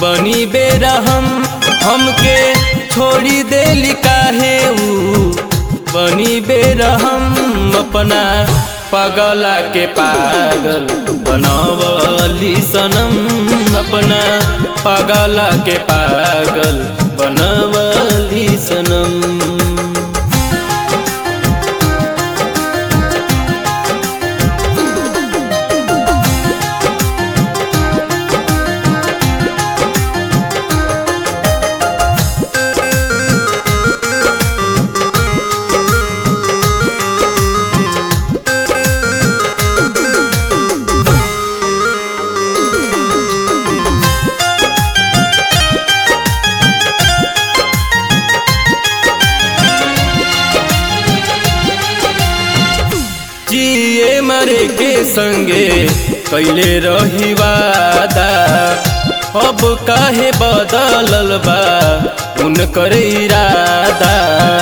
बनी बेरहम हमके छोड़ी देली काहे ऊ बनी बेरहम अपना पगला के पागल बनवली सनम अपना पगला के पागल बनवली सनम जिए मरे के संगे कैले रही वादा अब काहे बदलल बा उनकर इरादा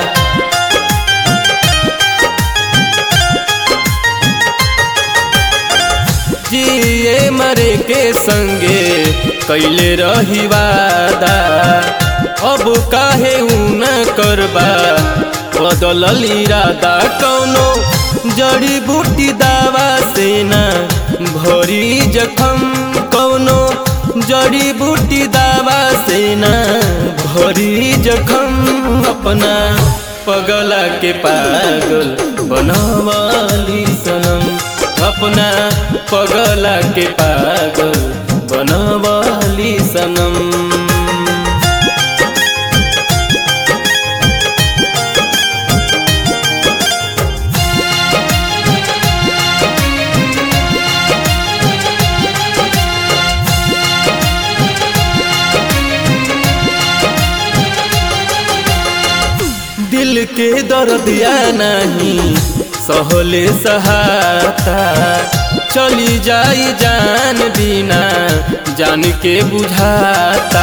जिए मरे के संगे कैले रही वादा अब काहे उन करबा बदलल इरादा कौनो जड़ी बूटी दावा से ना भरी जखम कौनो जड़ी बूटी दावा से ना भरी जखम अपना पगला के पागल बनवाली सनम अपना पगला के पागल बनवाली सनम दिल के दर्दिया नहीं सहले सहाता चली जाई जान बिना जान के बुझाता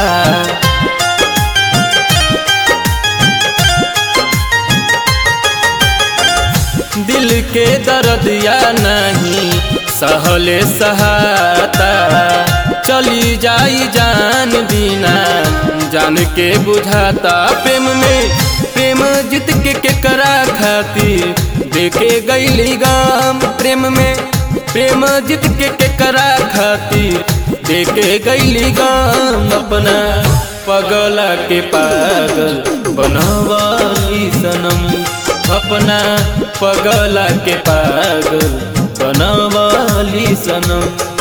दिल के दर्दिया नहीं सहले सहाता चली जाई जान बिना जान के बुझाता प्रेम में प्रेम जीत के केकरा खातिर देखे गईली गाम प्रेम में प्रेम जीत के केकरा खातिर देखे गईली गाम अपना पगला के पागल बनवाली सनम अपना पगला के पागल बनवाली सनम